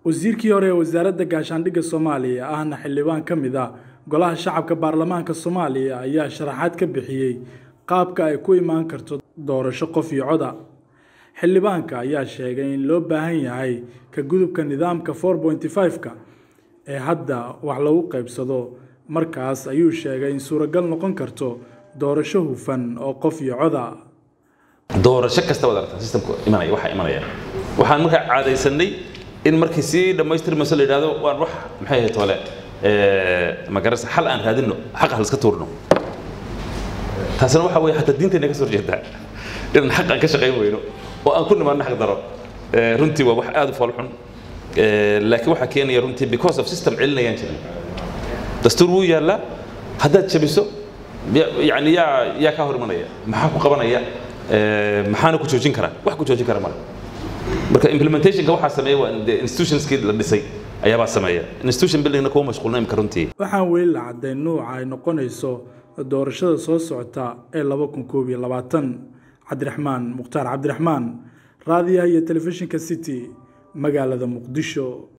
wasiirkii hore ee wasaaradda gaashaandhigga soomaaliya ahna xildhibaan ka mid ah golaha shacabka baarlamaanka soomaaliya ayaa sharaxaad ka bixiyey qaabka ay ku imaan karto doorasho qof iyo coda xildhibaanka ayaa sheegay in loo baahan yahay ka gudubka nidaamka four pointy five-ka ee hadda wax lagu qaybsado markaas ayuu sheegay in suuragal noqon karto doorasho hufan oo qof iyo coda doorasho kasta wad aragtaa systemka imanaya waxaa imanaya waxaan markaa caadaysanay in markii sii dhammaystirmayso la yidhahdo waan wax maxay ahayd tole magarasa xal aan raadinno xaq hal iska tuurno taasina waxa weeye xataa diinteenna ka soo horjeedaa inaan xaq aan ka shaqayn weyno oo aan ku nimaadno xaq daro runtii waa wax aad u foolxun laakiin waxaa keenaya runtii because of system celinayaan jirin dastuur wuu yaallaa haddaad jabiso yani yaa yaa kaa hor imanaya maxaa ku qabanaya maxaana ku joojin karaa wax ku joojin kara male marka implementationka waxaa sameeya waa institutionskii la dhisay ayaabaa sameeya institution buildingna kuma mashquulna imka runtii waxaan weli la caddayn nuuca ay noqonayso doorashada soo socota ee laba kun koob iyo labaatan cabdiraxmaan mukhtaar cabdiraxmaan raadiyaha iyo telefishinka city magaalada muqdisho